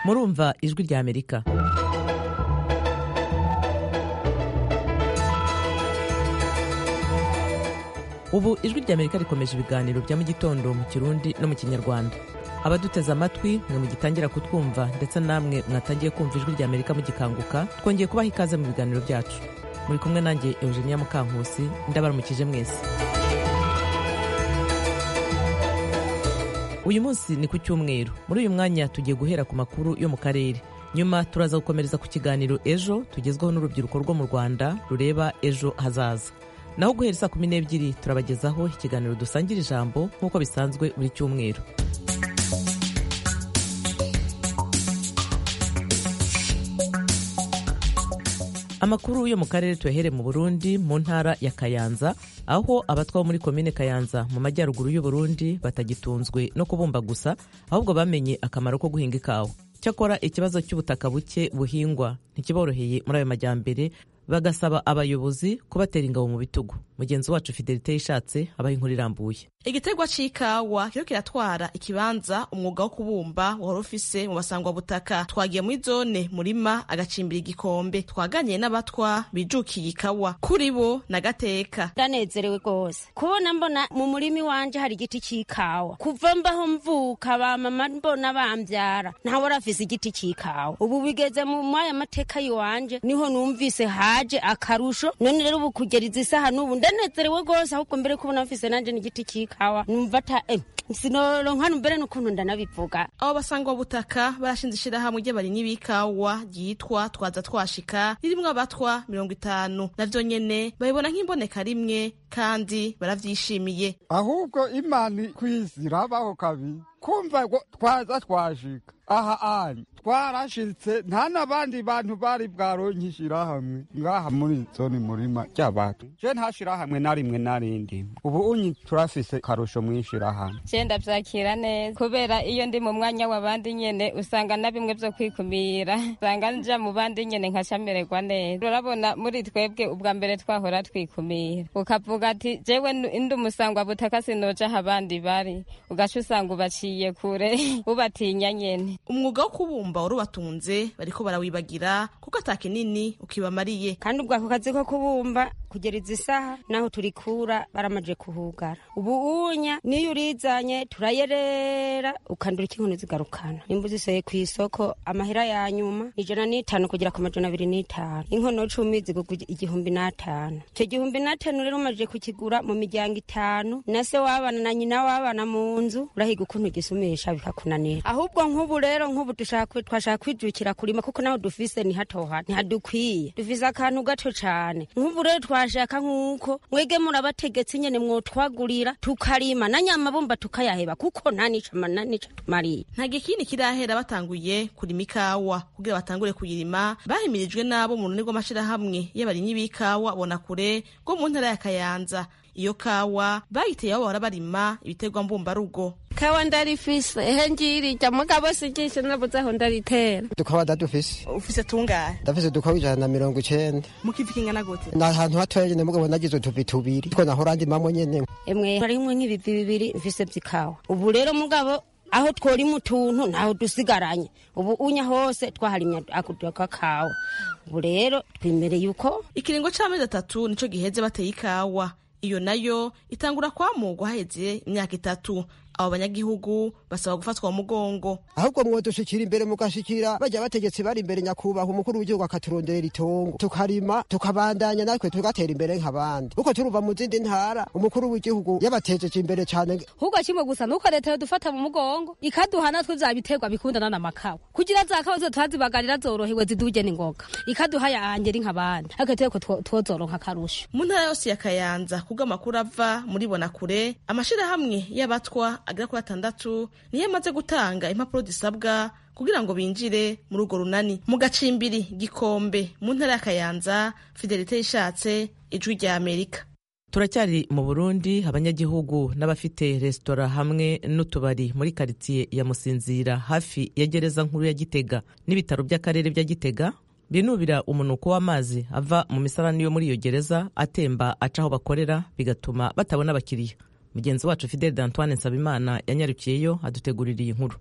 murumva ijwi ry'amerika ubu ijwi ry'amerika rikomeje ibiganiro bya mu gitondo mu kirundi no mu kinyarwanda abaduteze amatwi mwe mugitangira kutwumva ndetse namwe mwatangiye kumva ijwi ry'amerika mugikanguka twongeye kubaha ikaze mu biganiro byacu muri kumwe nanjye eugenia mukankusi ndabaramukije mwese uyu munsi ni ku cyumweru muri uyu mwanya tugiye guhera ku makuru yo mu karere nyuma turaza gukomereza ku kiganiro ejo tugezweho n'urubyiruko rwo mu rwanda rureba ejo hazaza naho guhera saa kumi n'ebyiri turabagezaho ikiganiro dusangira ijambo nk'uko bisanzwe buri cyumweru amakuru yo mu karere tuyahere mu burundi mu ntara ya kayanza aho abatwa bo muri komine kayanza mu majyaruguru y'uburundi batagitunzwe no kubumba gusa ahubwo bamenye akamaro ko guhinga ikawa cyakora ikibazo cy'ubutaka buke buhingwa ntikiboroheye muri ayo majyambere bagasaba abayobozi kubatera ingabo mu bitugu mugenzi wacu fidelite yishatse abaha inkuru irambuye igiterwa c'ikawa kiriko kiratwara ikibanza umwuga wo kubumba wari ufise mu basangwabutaka twagiye muri zone murima agacimbira igikombe twaganiye n'abatwa bijukiye ikawa kuri bo na gateka ndanezerewe rwose kubona mbona mu murimi wanje hari igiti c'ikawa kuva mbaho mvuka ba mama mbona bambyara ntawe arafise igiti c'ikawa ubu bigeze mu mwaya mateka yiwanje niho numvise haje akarusho none rero ubu kugera izi saha n'ubu ndanezerewe rwose ahubwo mbere kubona mfise nanje n'igiti c'ikawa ikawa numva ata eh, sinoronka mbere n'ukuntu ndanabivuga abo basangwa butaka barashinze ishirahamwe ry'abarimyi b'ikawa ryitwa twaza twashika ririmwo abatwa mirongo itanu navyo nyene babibona nk'imboneka rimwe kandi baravyishimiye ahubwo imana kw'isi irabaho kabiri kumva ngo twaza twashika aha anye twarashitse nta n'abandi bantu bari bwaronke ishirahamwe ngaha muri zone murima ry'abantu je nta shirahamwe na rimwe na rindi ubu unyi turafise karusho mw'ishirahamwe je ndavyakira neza kubera iyo ndi mu mwanya w'abandi nyene usanga na bimwe vyo kwikumira usanga nja mu bandi nyene nkaca mererwa neza urabona muri twebwe ubwa mbere twahora twikumira ukavuga ati jewe ndi umusangwa butaka sinoja aho abandi bari ugaca usanga ubaciye kure ubatinya nyene umwuga wo kubumba warubatunze bariko barawibagira kuko ata kinini ukibamariye kandi ubwako kazi ko kubumba kugera izi saha naho turikura baramaje kuhugara ubu unya niyo urizanye turayerera ukandura ikinkoni zigarukana nimba uzisoye ku isoko amahera ya nyuma ijana n'itanu kugera ku majana abiri n'itanu inkono cumi zigurwa igihumbi n'atanu icyo gihumbi n'atanu rero umaje kukigura mu miryango itanu na se w'abana na nyina w'abana mu nzu urahiga ukuntu ugisumisha bikakunanira ahubwo nk'ubu rero nk'ubu dushaka twashaka kwijukira kurima kuko naho dufise ni hatoha ntihadukwiye dufise akantu gato cane nk'ubu rero twashaka nk'uko mwege murabategetse nyene mwotwagurira tukarima na nyamabumba tukayaheba kuko nta nica na nica tumariye nta gikini kirahera batanguye kurima ikawa kugira batangure kuyirima bahimirijwe n'abo mu runini rw'amashirahamwe y'abarimyi b'ikawa bona kure rwo mu ntara ya kayanza iyo kawa bayiteye aho bahora barima ibiterwa mbumbarugo kawa ndarifise ehe njirija mugabo sijishe nabuze aho ndaritera dukawa ndadufise ufise tungahe ndafise dukawa ijana na mirongo icenda mukiva kingana gute ni ahantu hatoya nyene mugabo nagize utuvi tubiri two nahora ndimamwo nyene emwe harimwo nk'ibivi bibiri mfise vy'ikawa ubu rero mugabo aho twori mu tuntu ntaho dusigaranye ubu unya hose twaharimya akudaka kawa ubu rero twimereye uko ikiringo c'amezi atatu nico giheze bateye ikawa iyo nayo itangura kwamugwa haheze imyaka itatu abo banyagihugu basaba gufatwa mu mugongo ahubwo mwodushikira imbere mugashikira bajya bategetsi bari imbere nyakubahwa umukuru w'igihugu akaturondera itongo tukarima tukabandanya natwe tugatera imbere nk'abandi uko turuva mu zindi ntara umukuru w'igihugu yabatejeje imbere cyane ahubwo kimwe gusa nuko leta yodufata mu mugongo ikaduha natwe vya biterwa bikundana n'amakawa kugira za kawa tuhazibagarira zorohewe ziduje n'ingoga ikaduha yangeri nk'abandi ariko tuko twozoronka akarusho mu ntara yose ya kayanza kubwo amakuru ava muri bonakure amashirahamwe y'abatwa agera kuri atandatu niyo amaze gutanga impapuro zisabwa kugira ngo binjire muri urwo runani mu gacimbiri gikombe mu ntara ya kayanza fidelite yishatse ijwi rya amerika turacyari mu burundi abanyagihugu n'abafite resitora hamwe n'utubari muri karitsiye ya musinzira hafi ya gereza nkuru ya gitega n'ibitaro by'akarere bya gitega binubira umunuko w'amazi ava mu misarani yo muri iyo gereza atemba aca aho bakorera bigatuma batabona abakiriya mugenzi wacu fideli d'antoine nsabimana yanyarukiyeyo adutegurira iyi nkuru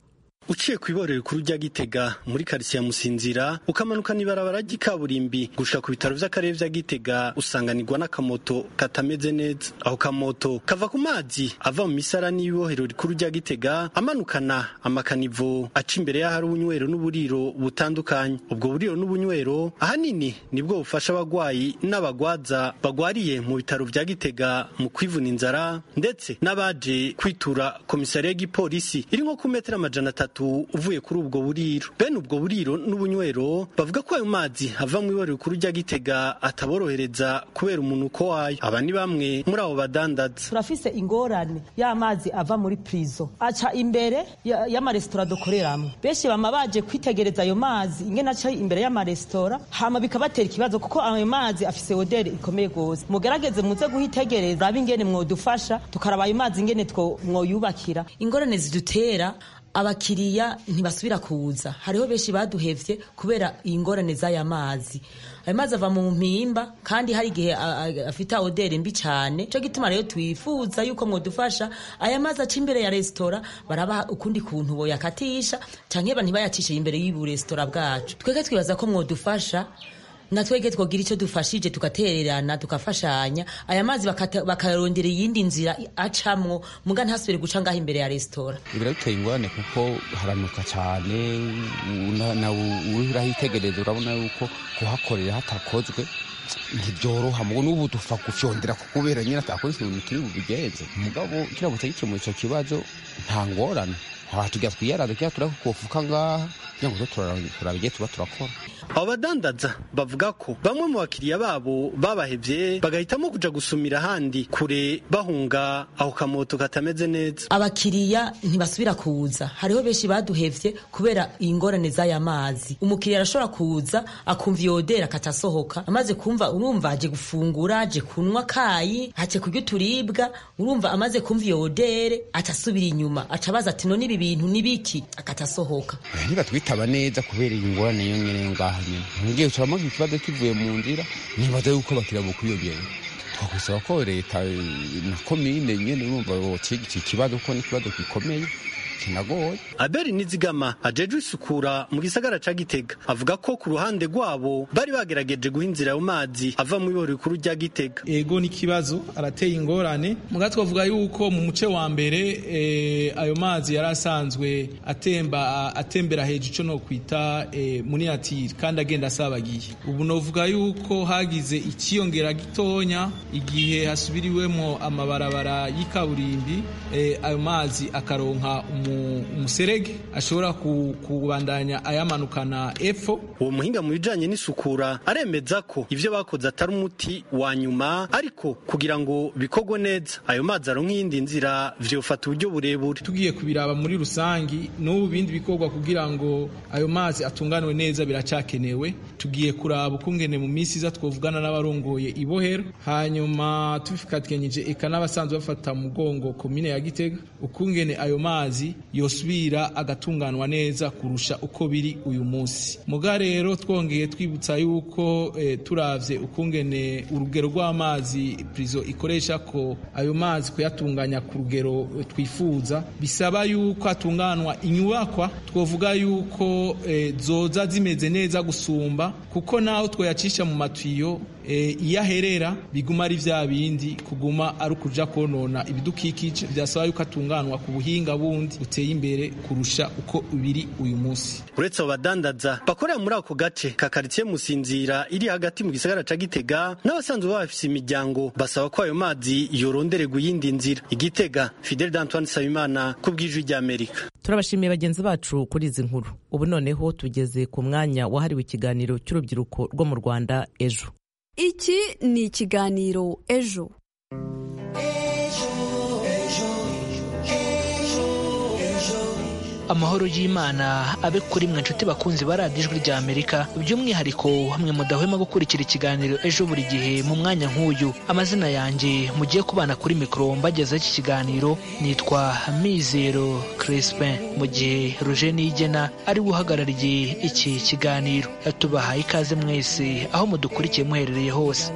uciye ku iborero rikuru rya gitega muri karitsiye musinzira ukamanuka n'ibarabara ry'ikaburimbi gushika ku bitaro vy'akarere vya gitega usanganirwa n'akamoto katameze neza aho kamoto kava ku mazi ava mu misarani y'ibohero rikuru rya gitega amanukana amakanivo aca imbere y'ahari ubunywero n'uburiro butandukanye ubwo buriro n'ubunywero ahanini nibwo bufasha abagwayi n'abagwaza bagwariye mu bitaro vya gitega mu kwivuna inzara ndetse n'abaje kwitura komisariya y'igipolisi iri nko ku metero amajana atatu uvuye kuri ubwo buriro bene ubwo buriro n'ubunywero bavuga ko ayo mazi ava mu ibariro rikuru rya gitega ataborohereza kubera umunuko wayo aba ni bamwe muri abo badandaza turafise ingorane y'amazi ava muri pirizo aca imbere ya- y'amaresitora dukoreramo benshi bama baje kwitegereza ayo mazi ingene aca imbere y'amaresitora hama bikabatera ikibazo kuko ayo mazi afise oderi ikomeye gose mugerageze muze guhitegereza abe ingene mwodufasha tukaraba ayo mazi ingene two- mwoyubakira ingorane zidutera abakiriya ntibasubira kuza hariho benshi baduhevye kubera ingorane z'aya mazi ayo mazi ava mu mpimba kandi hari igihe a- a- afite oderi mbi cyane cyo gituma rero twifuza yuko mwodufasha aya mazi aca imbere ya resitora barabaha ukundi kuntu boyakatisha canke ntibayacishe imbere y'uburestora bwacu twebwe twibaza ko mwodufasha na twege twogira icyo dufashije tugatererana tukafashanya aya mazi bakata- bakayarondera iyindi nzira acamwo muga ntasubire guca ngaho imbere ya resitora biraduteye ingorane kuko haranuka cyane na- nawe urahitegereza urabona yuko kuhakorera hatakozwe ntibyoroha mugo n'ubu dupfa gufyondera kubera nyine atakoze ikintu kiri bubigenze mugabo kiramutse gikemura icyo kibazo nta ngorane haba tujya twiyaraza kira turakufuka ngaha kugira ngo tuze turaraba- turaba igihe tuba turakora abo badandaza bavuga ko bamwe mu bakiriya babo babahevye bagahitamo kuja gusumira ahandi kure bahunga aho kamoto katameze neza abakiriya ntibasubira kuza hariho benshi baduhevye kubera ingorane z'aya mazi umukiriya arashobora kuza akumva iyo oderi akatasohoka amaze kumva urumva aje gufungura aje kunywa kayi hace kurya uturibwa urumva amaze kumva iyo odere atasubira inyuma aca abaza ati none ibi bintu ni biki akatasohoka Eh, nibatwitaba neza kubera iyi ngorane yo nyine ngaha nyine mugihe turamaze ikibazo kivuye mu nzira nibaza yuko bakira bukwiyongera twakwisaba ko leta eh, na komine nyine urumva bokiga iki kibazo kuko ni ikibazo gikomeye kinagoye Abeli Nizigama ajejwe isukura mu gisagara ca Gitega avuga ko ku ruhande rwabo bari bagerageje guha inzira ayo mazi ava mu iboro rikuru rya Gitega ego n'ikibazo arateye ingorane mugabo twavuga yuko mu muce wa mbere eh, ayo mazi yari asanzwe atemba a- atembera hejuru icyo no kwita eh, muri natire kandi agenda asabagiye ubu novuga yuko hagize ikiyongera gitonya igihe hasubiriwemo amabarabara y'ikaburimbi eh, ayo mazi akaronka umu- umuserege ashobora ku- kubandanya ayamanukana epfo uwo muhinga mu bijanye n'isukura aremeza ko ivyo bakoze atari umuti wa nyuma ariko kugira ngo bikogwe neza ayo mazi aronka iyindi nzira vyofata uburyo burebure tugiye kubiraba muri rusangi n'ubu bindi bikorwa kugira ngo ayo mazi atunganwe neza biracakenewe tugiye kuraba ukungene mu minsi iza twovugana n'abarongoye ibohero hanyuma tubifatikanije eka n'abasanzwe bafata mu mugongo komine ya gitega ukungene ayo mazi yosubira agatunganwa neza kurusha uko biri uyu munsi muga rero twongeye twibutsa yuko eh, turavye ukungene urugero rw'amazi prizo ikoresha ko ayo mazi kuyatunganya ku rugero eh, twifuza bisaba yuko atunganwa inyubakwa twovuga yuko eh, zoza zimeze neza gusumba kuko naho twoyacisha mu matiyo eh, iyo aherera biguma ari vya bindi kuguma ari ukuja konona ibidukikije vyasaba yuko atunganwa ku buhinga bundi buteye imbere kurusha uko biri uyu munsi uretse abo badandaza bakorera muri ako gace ka karitsiye musinzira iri hagati mu gisagara ca gitega n'abasanzwe bafise imiryango basaba ko ayo mazi yorondererwa iyindi nzira igitega fidel d'antoine nsabimana ku bw'ijwi ry'amerika turabashimiye bagenzi bacu kuri izi nkuru ubu noneho tugeze ku mwanya wahariwe ikiganiro cy'urubyiruko rwo mu rwanda ejo iki ni ikiganiro ejo amahoro y'imana abe kuri mwe nshuti bakunzi ba radiyo ijwi rya amerika by'umwihariko hamwe mudahwema gukurikira ikiganiro ejo buri gihe mu mwanya nk'uyu amazina yanjye mugiye kubana kuri mikoro mbagezaho iki kiganiro nitwa mizero crispin mu gihe ruje nigena ari we uhagarariye iki kiganiro tubahaye ikaze mwese aho mudukurikiye muherereye hose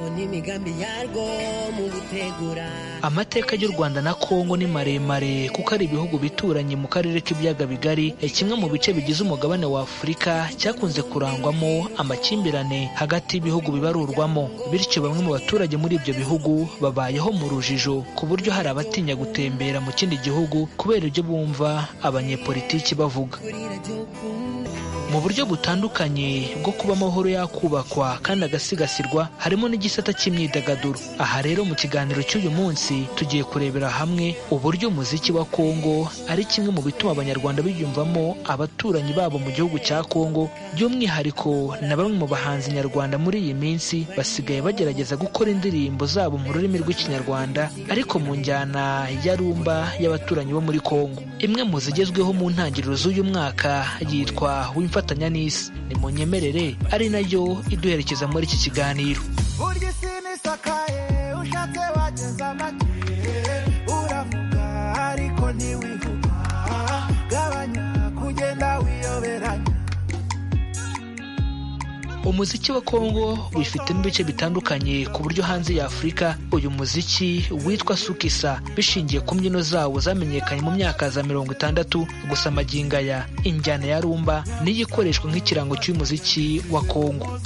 amateka y'u rwanda na kongo ni maremare kuko ari ibihugu bituranye mu karere k'ibiyaga bigari kigali eh, kimwe mu bice bigize umugabane wa afurika cyakunze kurangwamo amakimbirane hagati y'ibihugu bibarurwamo bityo bamwe mu baturage muri ibyo bihugu babayeho mu rujijo ku buryo hari abatinya gutembera mu kindi gihugu kubera ibyo bumva abanyepolitiki bavuga mu buryo butandukanye bwo kuba amahoro yakubakwa kandi agasigasirwa harimo n'igisata cy'imyidagaduro aha rero mu kiganiro cy'uyu munsi tugiye kurebera hamwe uburyo umuziki wa kongo ari kimwe mu bituma abanyarwanda biyumvamo abaturanyi babo mu gihugu cya kongo by'umwihariko na bamwe mu bahanzi nyarwanda muri iyi minsi basigaye bagerageza gukora indirimbo zabo mu rurimi rw'ikinyarwanda ariko mu njyana ya rumba y'abaturanyi bo muri kongo imwe mu zigezweho mu ntangiriro z'uyu mwaka yitwa wimfatanya n'isi ni munyemerere ari nayo iduherekeza muri iki kiganiro burya isi nisakaye ushatse wageza amagihe uravuga ariko ntiwihuba gabanya kugenda wiyoberanya umuziki wa kongo wifitemo ibice bitandukanye ku buryo hanze ya afurika uyu muziki witwa sukisa bishingiye ku mbyino zawo zamenyekanye mu myaka za mirongo itandatu gusa amaginga ya injyana ya rumba niyo ikoreshwa nk'ikirango cy'umuziki wa kongo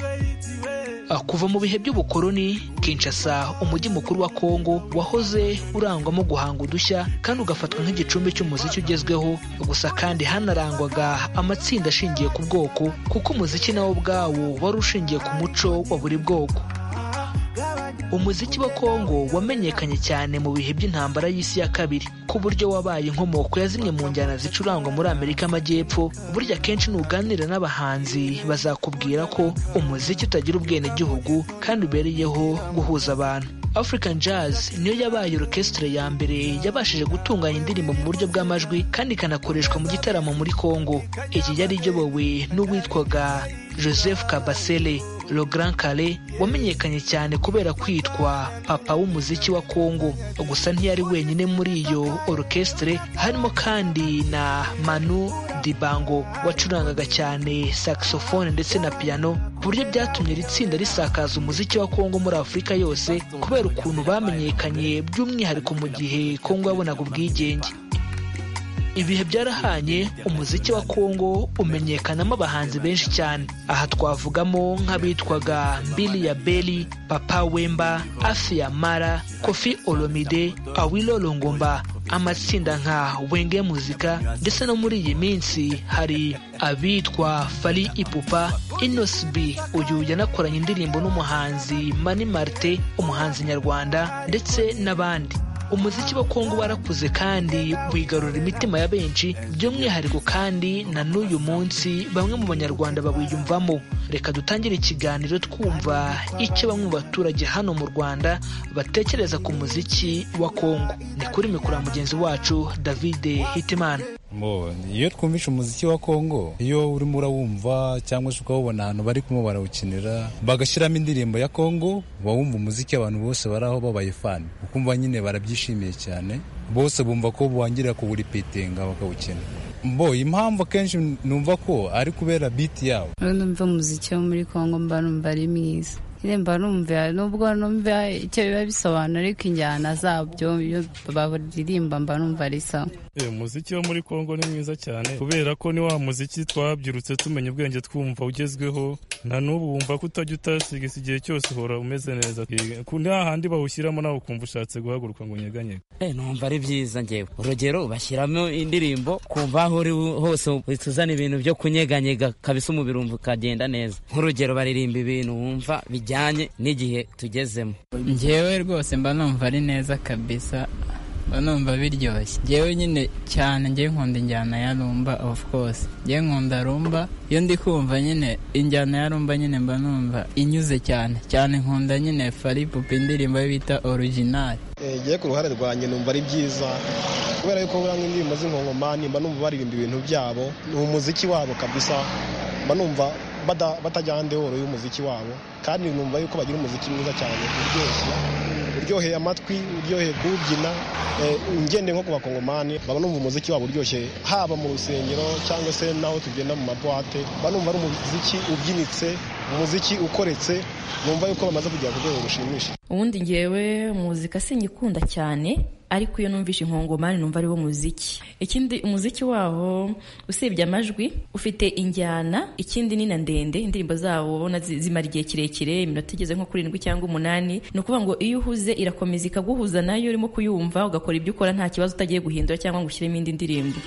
Ah, kuva mu bihe by'ubukoloni kinshasa umujyi mukuru wa kongo wahoze urangwamo guhanga udushya kandi ugafatwa nk'igicumbi cy'umuziki ugezweho gusa kandi hanarangwaga amatsinda ashingiye ku bwoko kuko umuziki nawo ubwawo wari ushingiye ku muco wa buri bwoko umuziki wa kongo wamenyekanye cyane mu bihe by'intambara y'isi ya kabiri ku buryo wabaye inkomoko ya zimwe mu njyana zicurangwa muri amerika y'amajyepfo burya akenshi nuganira n'abahanzi bazakubwira ko umuziki utagira ubwenegihugu kandi ubereyeho guhuza abantu african jazz niyo yabaye orchestre ya mbere yabashije gutunganya indirimbo mu buryo bw'amajwi kandi ikanakoreshwa mu gitaramo muri kongo iyi yari iyobowe n'uwitwaga joseph kabasele Le Grand Kale wamenyekanye cyane kubera kwitwa papa w'umuziki wa Kongo gusa ntiyari wenyine muri iyo orchestre harimo kandi na Manu Dibango wacurangaga cyane saxophone ndetse na piano ku buryo byatumye iri tsinda risakaza umuziki wa Kongo muri Afurika yose kubera ukuntu bamenyekanye by'umwihariko mu gihe Kongo yabonaga ubwigenge ibihe byarahanye umuziki wa kongo umenyekanamo abahanzi benshi cyane aha twavugamo nk'abitwaga mbili ya beli papa wemba afi ya mara kofi olomide awilo longomba amatsinda nka wenge muzika ndetse no muri iyi minsi hari abitwa fari ipupa inosbi uyu yanakoranye indirimbo n'umuhanzi mani marite umuhanzi nyarwanda ndetse n'abandi umuziki wa kongo warakuze kandi wigarura imitima ya benshi by'umwihariko kandi na n'uyu munsi bamwe mu banyarwanda bawiyumvamo reka dutangire ikiganiro twumva icyo bamwe mu baturage hano mu rwanda batekereza ku muziki wa kongo ni kuri mikoro ya mugenzi wacu david hitimana iyo twumvishe umuziki wa kongo iyo urimo urawumva cyangwa se ukawubona ahantu bari kumwe barawukinira bagashyiramo indirimbo ya kongo uba wumva umuziki abantu bose bari aho babaye fani ukumva nyine barabyishimiye cyane bose bumva ko buwangira kuwuripitinga bakawukina mbo impamvu akenshi numva ko ari kubera biti yawo numva umuziki wo muri kongo mba numva ari mwiza mba numva nubwo numva icyo biba bisobanura ariko injyana zabyo iyo baririmba mba numva ari sawa umuziki wo muri kongo ni mwiza cyane kubera ko ni wa muziki twabyirutse tumenya ubwenge twumva ugezweho na n'ubu wumva ko utajya utasigisa igihe cyose uhora umeze neza nta handi bawushyiramo nawe ukumva ushatse guhaguruka ngo unyeganyege numva ari byiza ngewe urugero bashyiramo indirimbo kumva aho uri hose tuzana ibintu byo kunyeganyega kabisa umubiri wumva ukagenda neza nk'urugero baririmba ibintu wumva bijyanye n'igihe tugezemo ngewe rwose mba numva ari neza kabisa numva biryoshye ngewe nyine cyane ngewe nkunda injyana ya rumba of course ngewe nkunda rumba iyo ndi kumva nyine injyana ya rumba nyine mba numva inyuze cyane cyane nkunda nyine fari pupi indirimbo bita originali ngewe ku ruhare rwanjye numva ari byiza kubera yuko buranga indirimbo z'inkongomani mba numva baririmba ibintu byabo ni umuziki wabo kabisa mba numva batajyana ndeworo y'umuziki wabo kandi numva yuko bagira umuziki mwiza cyane uryoshye uryoheye amatwi uryoheye kuwubyina ngende nko ku bakongomani baba numva umuziki wabo uryoshye haba mu rusengero cyangwa se n'aho tugenda mu mabwate baba numva ari umuziki ubyinitse umuziki ukoretse numva yuko bamaze kugera ku rwego rushimishije ubundi ngewe muzika singikunda cyane ariko iyo numvishe inkongomani numva ariwo muziki ikindi umuziki wabo usibye amajwi ufite injyana ikindi ni na ndende indirimbo zabo ubona zi- zimara igihe kirekire iminota igeze nko kuri irindwi cyangwa umunani ni ukuvuga ngo iyo uhuze irakomeza ikaguhuza nayo urimo kuyumva ugakora ibyo ukora nta kibazo utagiye guhindura cyangwa ngo ushyiremo indi ndirimbo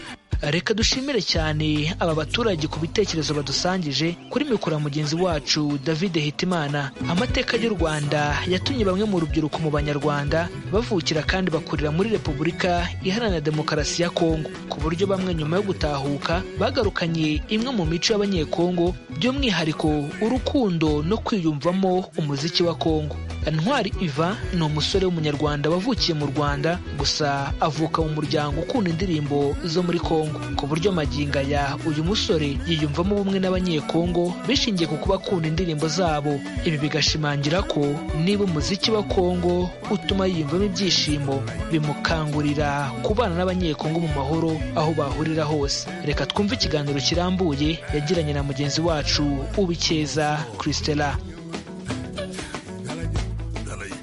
reka dushimire cyane aba baturage ku bitekerezo badusangije kuri mikoro ya mugenzi wacu david hitimana amateka y'u rwanda yatumye bamwe mu rubyiruko mu banyarwanda bavukira kandi bakurira muri repubulika iharanira demokarasi ya kongo ku buryo bamwe nyuma yo gutahuka bagarukanye imwe mu mico y'abanyekongo by'umwihariko urukundo no kwiyumvamo umuziki wa kongo ntwari iva ni umusore w'umunyarwanda wavukiye mu rwanda gusa avuka mu muryango ukunda indirimbo zo muri kongo ku buryo magingo aya uyu musore yiyumvamo ubumwe n'abanyekongo bishingiye ku kuba akunda indirimbo zabo ibi bigashimangira ko niba umuziki wa kongo utuma yiyumvamo ibyishimo bimukangurira kubana n'abanyekongo mu mahoro aho bahurira hose reka twumve ikiganiro kirambuye yagiranye na mugenzi wacu ubikeza christela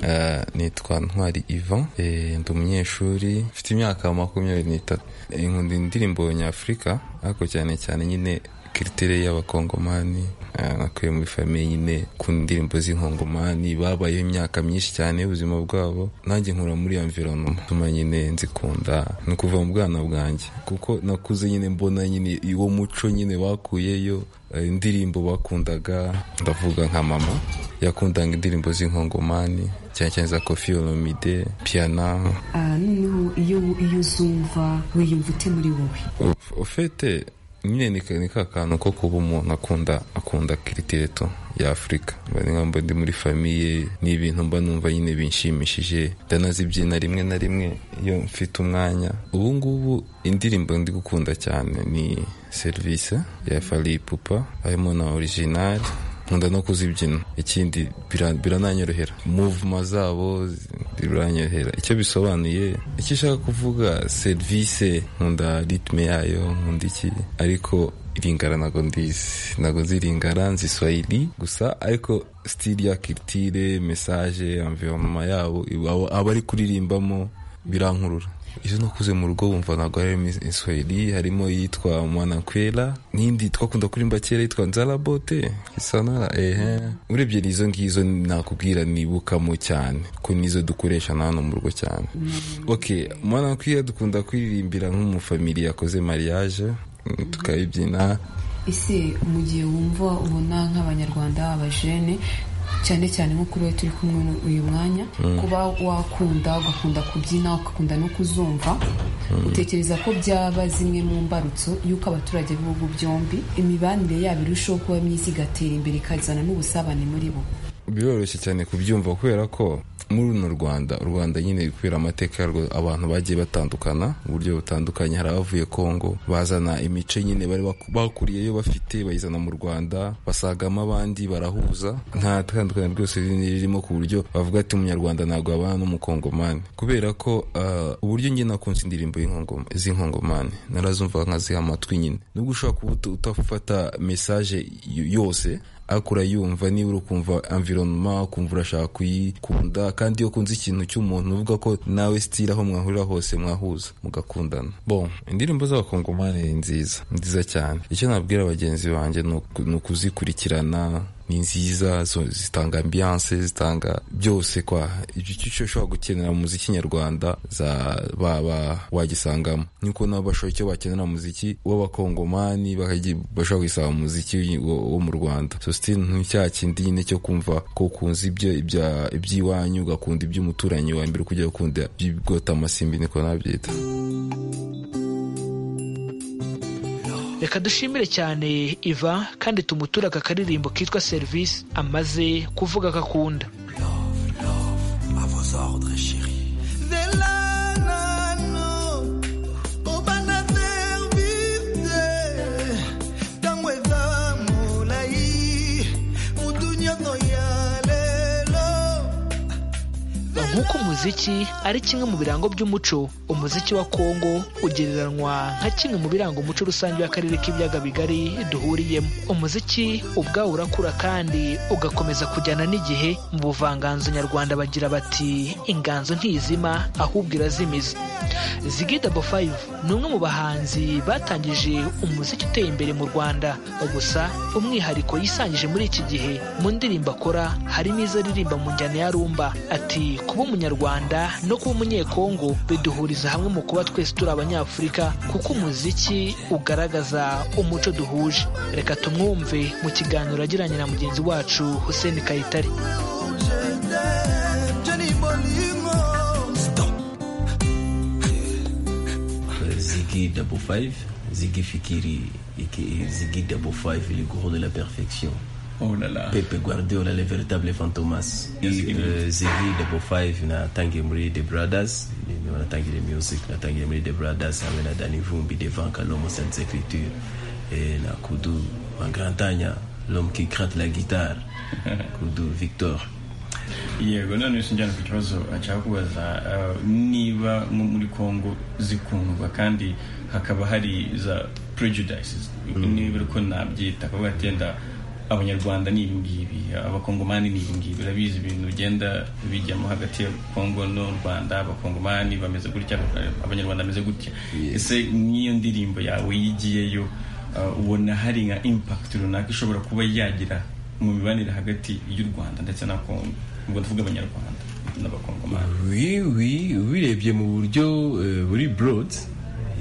Eh, nitwa ntwari ivan Eh, ndi umunyeshuri mfite imyaka makumyabiri n'itatu Eh, nkunda indirimbo nyafurika ariko cyane cyane nyine kiritere y'abakongomani Eh, nakuye muri famiye nyine ku ndirimbo z'inkongomani babayeho imyaka myinshi cyane y'ubuzima bwabo nanjye nkura muri iyo environoma tuma nyine nzikunda ni ukuva mu bwana bwanjye kuko nakuze nyine mbona nyine uwo muco nyine bakuyeyo eh, indirimbo bakundaga ndavuga nka mama yakundaga indirimbo z'inkongomani cyane cyane za kofi olomide piyana Ah, noneho iyo iyo uzumva wiyumva ute muri wowe ufite nyine ni ka- ni ka kantu ko kuba umuntu akunda akunda kiriteto ya afurika mba ni nka mba ndi muri famiye ni ibintu mba numva nyine binshimishije ndanazibyina rimwe na rimwe iyo mfite umwanya ubu ngubu indirimbo ndi gukunda cyane ni serivisi ya fari pupa harimo na original nkunda no kuzibyina ikindi bira- birananyorohera muvuma zabo zi- biranyorohera icyo bisobanuye icyo ishaka kuvuga serivisi nkunda ritme yayo nkunda iki ariko iringara ntago ndizi ntago nzi iringara nzi swahili gusa ariko stili ya kiritire mesaje environoma yabo iba- aba ari kuririmbamo birankurura izo nakuze mu rugo wumva ntabwo harimo iswahili harimo iyitwa mwanakwera n'indi twakunda kurimba kera yitwa nzarabote isanara ehe urebye izo ngizo nakubwira nibukamo cyane ko nizo dukoresha na hano mu rugo cyane ok mwanakwera dukunda kuririmbira nk'umufamili yakoze mariage tukayibyina ese mu gihe wumva ubona nk'abanyarwanda abajene cyane cyane nko kuri we turi kumwe n'u- uyu mwanya Mm. kuba wakunda ugakunda kubyina ugakunda no kuzumva Mm. utekereza ko byaba zimwe mu mbarutso y'uko abaturage b'ibihugu byombi imibanire yabo irushaho kuba myiza igatera imbere ikazana n'ubusabane muri bo biroroshye cyane kubyumva kubera ko muri runo rwanda u rwanda nyine kubera amateka yarwo abantu bagiye batandukana mu buryo butandukanye hari abavuye kongo bazana imico nyine bari bak- bakuriyeyo bafite bayizana mu rwanda basagamo abandi barahuza nta tandukanye rwose rinini ririmo ku buryo bavuga ati umunyarwanda ntabwo abana n'umukongomani kubera ko ah, uburyo njye nakunze indirimbo y'inkongoma- z'inkongomani narazumva nkaziha amatwi nyine nubwo ushobora kuba uta- utafata mesaje y- yose ariko urayumva niba uri kumva environoma ukumva urashaka kuyikunda kandi iyo ukunze ikintu cy'umuntu uvuga ko nawe sitira aho mwahurira hose mwahuza mugakundana bon indirimbo z'abakongomani ni nziza ni nziza cyane icyo nabwira bagenzi banjye ni uku- ni ukuzikurikirana ni nziza zo- zitanga ambiyanse zitanga byose kwa icyo icyo ushobora gukenera mu muziki nyarwanda za baba wagisangamo niko nabo bashobora icyo bakenera mu muziki w'abakongomani bakagi- bashobora kugisanga mu muziki w'i- wo wo mu rwanda so still ni cya kindi nyine cyo kumva ko ukunze ibyo ibya- iby'iwanyu ugakunda iby'umuturanyi wa mbere kujya ukunda iby'ibwota amasimbi niko nabyita reka dushimire cyane iva kandi tumuture aka karirimbo kitwa serivisi amaze kuvuga ko akunda à vos ordres, chérie. De la nano, obana servite, tango eza molai, mutu nyonso ya lelo. aho nk'uko umuziki ari kimwe mu birango by'umuco umuziki wa kongo ugereranywa nka kimwe mu biranga umuco rusange w'akarere k'ibiyaga bigari duhuriyemo umuziki ubwawo urakura kandi ugakomeza kujyana n'igihe mu buvanganzo nyarwanda bagira bati inganzo ntizima ahubwo irazimiza zigida bo 5 ni umwe mu bahanzi batangije umuziki uteye imbere mu rwanda gusa umwihariko yisangije muri iki gihe mu ndirimbo akora harimo izo aririmba mu njyana ya rumba ati kuba umunyarwanda no kuba umunyekongo biduhuriza hamwe mu kuba twese turi abanyafurika kuko umuziki ugaragaza umuco duhuje reka tumwumve mu kiganiro agiranye na mugenzi wacu hussein kayitare Ziggy Double Five, Ziggy Fikiri et qui- Ziggy Double Five, le gourou de la perfection. Oh là là. Pepe Guardiola, le véritable fantomas. Et, Yes, Ziggy. euh, Ziggy Double Five na tangi muri The Brothers, ni- wanatangira music na tangi muri The Brothers hamwe na Danny Vumbi devant Kalomo Sainte Écriture et na Kudu Mangantanya, l'homme qui gratte la guitare. Kudu Victor. yego none sinjyana ku kibazo nshaka kubaza eh, niba nko muri congo zikundwa kandi hakaba hari za prejudices niba uko nabyita akavuga ati yenda abanyarwanda ni ibi ngibi abakongomani ni ibi ngibi urabizi ibintu bigenda bijyamo hagati ya kongo n'u rwanda abakongomani bameze gutya abanyarwanda bameze gutya ese n'iyo ndirimbo yawe yigiyeyo eh, ubona hari nka impact runaka ishobora kuba yagira mu mibanire hagati y'u rwanda ndetse na kongo ubwo ndavuga abanyarwanda n'abakongomani Oui, oui, oui, les bien Mourdio, euh, oui, broad.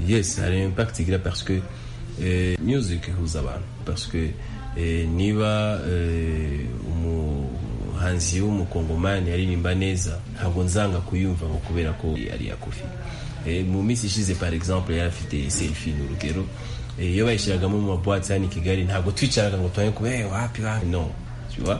Yes, ça a un impact là parce que euh, music vous avez parce que euh, niba euh, umuhanzi w'umukongomani aririmba neza ntabwo nzanga kuyumva ngo kubera ko ari iya kofi Eh, mu minsi ishize par exemple yari afite selfie n'urugero Eh, iyo bayishyiragamo mu mabwatsi hano i kigali ntabwo twicaraga ngo tuhaye kuba "Eh, wapi wapi no tu vois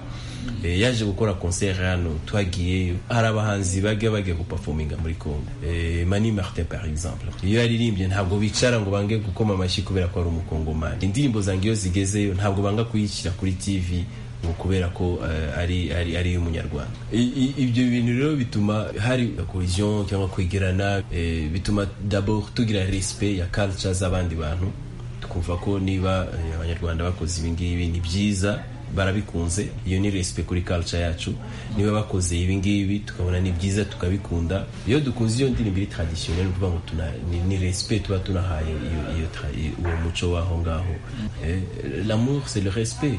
Eh, yaje gukora concert hano twagiyeyo hari abahanzi bajya bajya gupafominga muri congo Eh, mani martin par exemple iyo yaririmbye ntabwo bicara ngo bange gukoma amashyi kubera ko ari umukongomani indirimbo zange iyo zigezeyo ntabwo banga kuyishyira kuri tv ngo kubera ko eh, ari ari ari umunyarwanda ibyo bintu rero bituma hari collision cyangwa kwegerana eh, bituma d'abord tugira respect ya culture z'abandi bantu twumva ko niba eh, abanyarwanda bakoze ibi ngibi ni byiza barabikunze iyo ni respect kuri culture yacu niba bakoze ibi ngibi tukabona ni byiza tukabikunda iyo dukunze iyo ndirimbo iri traditionnel ni ukuvuga ngo tuna- ni- ni respect tuba tunahaye iyo- iyo tra- iyo- uwo muco w'aho ngaho Eh, l'amour c'est le respect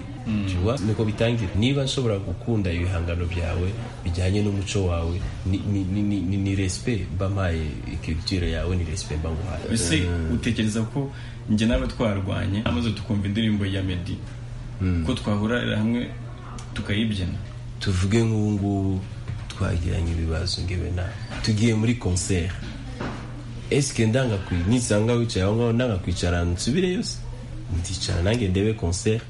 tu vois niko bitangira niba nshobora gukunda ibihangano byawe bijyanye n'umuco wawe ni, ni, ni, ni, ni, ni respect bampaye culture yawe ni respect banguhaye ese Eh, utekereza ko njye nawe twarwanye amaze tukumva indirimbo ya medi ko twahurira hamwe tukayibyina tuvuge nk'ubu ngubu twagiranye ibibazo ngewe na tugiye muri concert esike ndanga kwi- nisanga wicaye aho ngaho ndanga kwicara nsubireyo se ndicara nange ndebe concert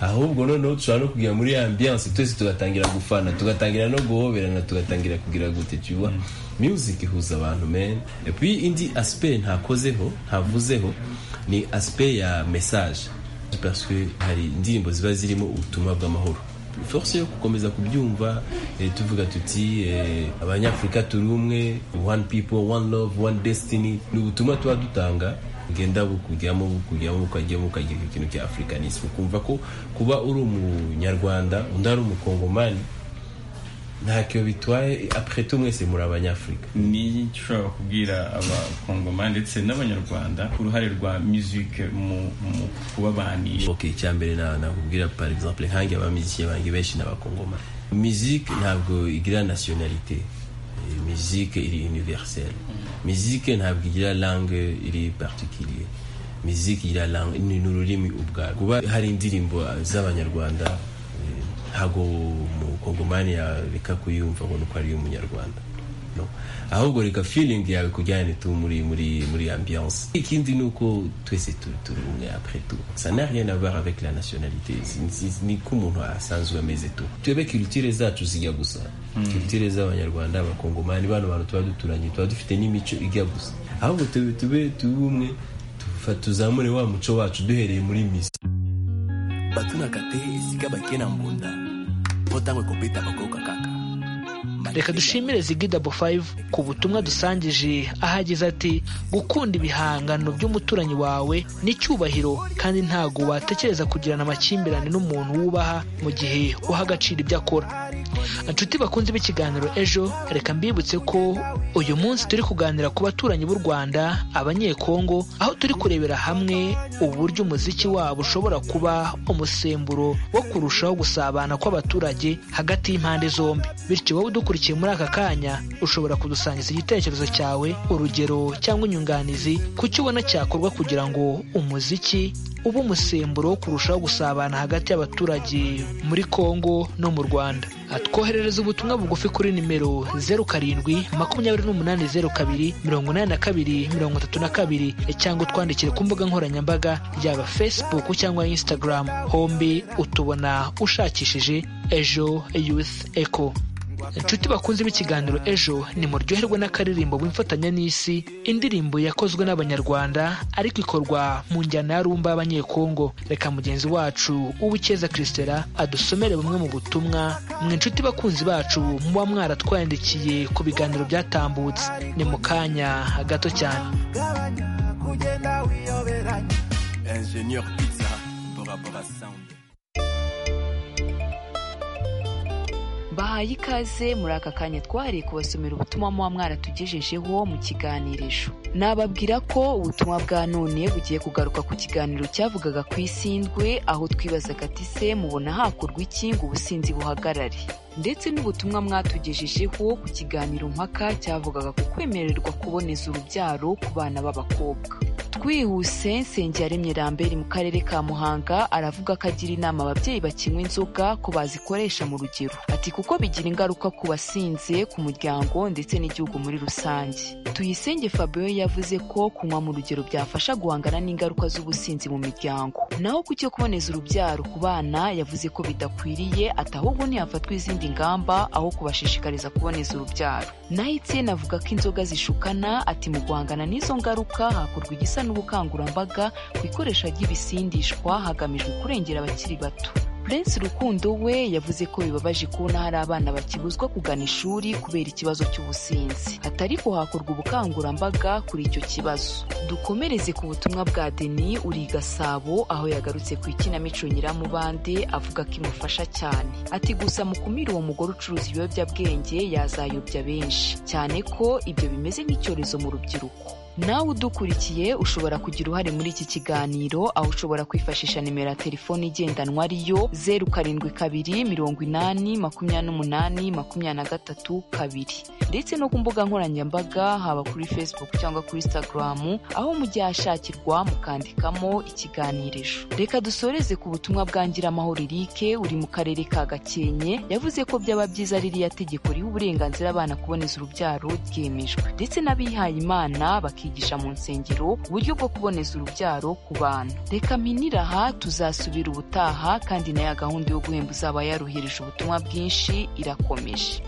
ahubwo noneho dushobora no kujya muri ambiance twese tugatangira gufana tugatangira no guhoberana tugatangira kugira gute tuba music ihuza abantu men et puis indi aspect ntakozeho ntavuzeho ni aspect ya message parce que hari indirimbo ziba zirimo ubutumwa bw'amahoro force yo gukomeza kubyumva eh, tuvuga tuti eh, abanyafurika turi umwe one people one love one destiny ni ubutumwa tuba dutanga bugenda bukujyamo bukujyamo bukajyamo bukagira ikintu cya africanisme ukumva ko kuba uri umunyarwanda undi ari umukongomani ntacyo bitwaye après tout mwese muri abanyafurika ni iki ushobora kubwira abakongomani ndetse n'abanyarwanda ku ruhare rwa music mu mu kubabanisha ok icyambere na- nakubwira par exemple nkange abamiziki bange benshi n'abakongoma musique ntabwo igira nationalité Eh, musique iri universelle musique ntabwo igira langue iri particulier musique igira langue ni ni ururimi ubwarwo kuba hari indirimbo z'abanyarwanda eh, ntabwo umukongomani yareka kuyumva ngo ni uko ari umunyarwanda no ahubwo reka feeling yawe kujyane tu muri muri muri ambiance ikindi ni uko twese turi turi umwe après tout ça n'a rien à voir avec la nationalité Si- si- ni ko umuntu asanzwe ameze tu twebwe culture zacu zijya gusa Mm. culture z'abanyarwanda abakongomani bano bantu tuba duturanye tuba dufite n'imico ijya gusa ahubwo tube tube tube umwe tufa- tuzamure wa muco wacu duhereye muri misi batunakate sika bakena mbunda mpo ntango ekopeta bakoka kaka reka dushimire zigidabo 5 ku butumwa dusangije ahagize ati gukunda ibihangano by'umuturanyi wawe ni icyubahiro kandi ntabwo watekereza kugirana amakimbirane n'umuntu wubaha mu gihe uha agaciro ibyo akora inshuti bakunze b'ikiganiro ejo reka mbibutse ko uyu munsi turi kuganira ku baturanyi b'u rwanda abanyekongo aho turi kurebera hamwe uburyo umuziki wabo ushobora kuba umusemburo wo kurushaho gusabana kw'abaturage hagati y'impande zombi bityo wowe udukurikiye muri aka kanya ushobora kudusangiza igitekerezo cyawe urugero cyangwa inyunganizi ku cyo ubona cyakorwa kugira ngo umuziki uba umusemburo wo kurushaho gusabana hagati y'abaturage muri kongo no mu rwanda twoherereza ubutumwa bugufi kuri nimero zeru karindwi makumyabiri n'umunani zeru kabiri mirongo inani na kabiri mirongo itatu na kabiri cyangwa utwandikire ku mbuga nkoranyambaga yaba facebook cyangwa instagram hombi utubona ushakishije ejo youth echo inshuti bakunze b'ikiganiro ejo nimuryoherwe n'akaririmbo bw'imfatanya n'isi indirimbo yakozwe n'abanyarwanda ariko ikorwa mu njyana ya rumba y'abanyekongo reka mugenzi wacu uwikeza christela adusomere bumwe mu butumwa mwe inshuti bakunzi bacu muba mwaratwandikiye ku biganiro byatambutse ni mu kanya gato cyane bahaye ikaze muri aka kanya twahariye kubasomera ubutumwa muba mwaratugejejeho mu kiganirisho nababwira ko ubutumwa bwa none bugiye kugaruka ku kiganiro cyavugaga ku isindwe aho twibazaga ati se mubona hakorwa iki ngo ubusinzi buhagarare ndetse n'ubutumwa mwatugejejeho ku kiganiro mpaka cyavugaga ku kwemererwa kuboneza urubyaro ku bana b'abakobwa twihuse nsengiyaremye rambere mu karere ka muhanga aravuga ko agira inama ababyeyi bakinywa inzoga ko bazikoresha mu rugero ati kuko bigira ingaruka ku basinze ku muryango ndetse n'igihugu muri rusange tuyisenge fabio yavuze ko kunywa mu rugero byafasha guhangana n'ingaruka z'ubusinzi mu miryango naho ku cyo kuboneza urubyaro ku bana yavuze ko bidakwiriye ati ahubwo ntihafatwa izindi ngamba aho kubashishikariza kuboneza urubyaro naho itsinda avuga ko inzoga zishukana ati mu guhangana n'izo ngaruka hakorwa igisa n'ubukangurambaga ku ikoresha ry'ibisindishwa hagamijwe kurengera abakiri bato prince rukundo we yavuze ko bibabaje kubona hari abana bakibuzwa kugana ishuri kubera ikibazo cy'ubusinzi atari ko hakorwa ubukangurambaga kuri icyo kibazo dukomereze ku butumwa bwa deni uri gasabo aho yagarutse ku ikinamico nyiramubande avuga ko imufasha cyane ati gusa mukumira uwo mugore ucuruza ibiyobyabwenge yazayobya benshi cyane ko ibyo bimeze nk'icyorezo mu rubyiruko nawe udukurikiye ushobora kugira uruhare muri iki kiganiro aho ushobora kwifashisha nimero ya telefoni igendanwa ariyo zeru karindwi kabiri mirongo inani makumyabiri n'umunani makumyabiri na gatatu kabiri ndetse no ku mbuga nkoranyambaga haba kuri facebook cyangwa kuri instagram aho mugiye hashakirwa mukandikamo ikiganirisho reka dusoreze ku butumwa bwa nyiramahoro rike uri mu karere ka gakenke yavuze ko byaba byiza ririya tegeko riha uburenganzira abana kuboneza urubyaro ryemejwe ndetse n'abihaye imana bakiga bakigisha mu nsengero uburyo bwo kuboneza urubyaro ku bana reka mpinira aha tuzasubira ubutaha kandi na ya gahunda yo guhemba uzaba yaruhirije ubutumwa bwinshi irakomeje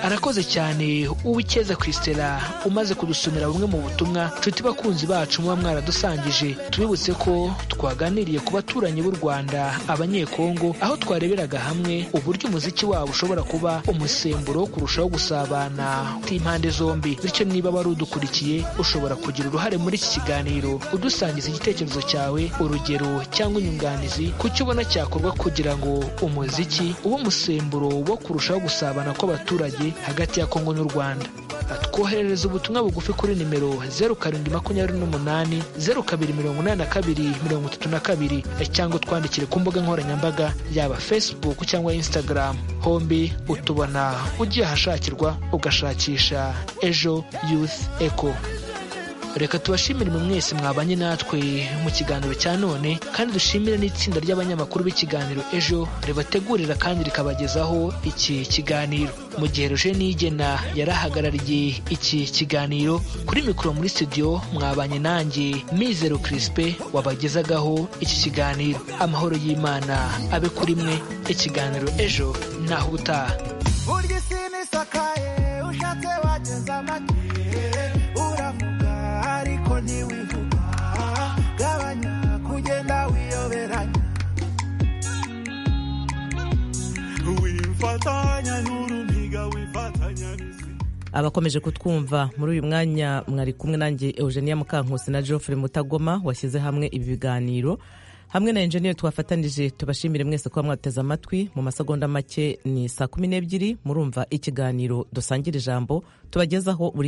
arakoze cyane uwikeza christela umaze kudusomera bumwe mu butumwa nshuti bakunzi bacu muba mwaradusangije tubibutse ko twaganiriye ku baturanyi b'u rwanda abanyekongo aho twareberaga hamwe uburyo umuziki wabo ushobora kuba umusemburo wo kurushaho gusabana kw'impande zombi bityo niba wari udukurikiye ushobora kugira uruhare muri iki kiganiro udusangiza igitekerezo cyawe urugero cyangwa inyunganizi ku cyo ubona cyakorwa kugira ngo umuziki ube umusemburo wo kurushaho gusabana kw'abaturage hagati ya kongo n'u rwanda twoherereza ubutumwa bugufi kuri nimero zeru karindwi makumyabiri n'umunani zeru kabiri mirongo inani na kabiri mirongo itatu na kabiri cyangwa utwandikire ku mbuga nkoranyambaga yaba facebook cyangwa instagram hombi utubona ugiye ahashakirwa ugashakisha ejo youth echo reka tubashimire mu mwese mwabanye natwe mu kiganiro cya none kandi dushimire n'itsinda ry'abanyamakuru b'ikiganiro ejo ribategurira kandi rikabagezaho iki kiganiro mu gihe ruje nigena yarahagarariye iki kiganiro kuri mikoro muri studio mwabanye nanjye mizero kirisipe wabagezagaho iki kiganiro amahoro y'imana abe kuri mwe ikiganiro ejo ntaho ubutaha ntiwivuga gabanya kugenda wiyoberanya wifatanya n'urumiga abakomeje kutwumva muri uyu mwanya mwari kumwe nanjye eugenia mukankusi na geoffrey mutagoma washyize hamwe ibi biganiro hamwe na enjeniyeri twafatanije tubashimire mwese kuba mwateze amatwi mu masegonda make ni saa kumi n'ebyiri murumva ikiganiro dusangira ijambo tubagezaho buri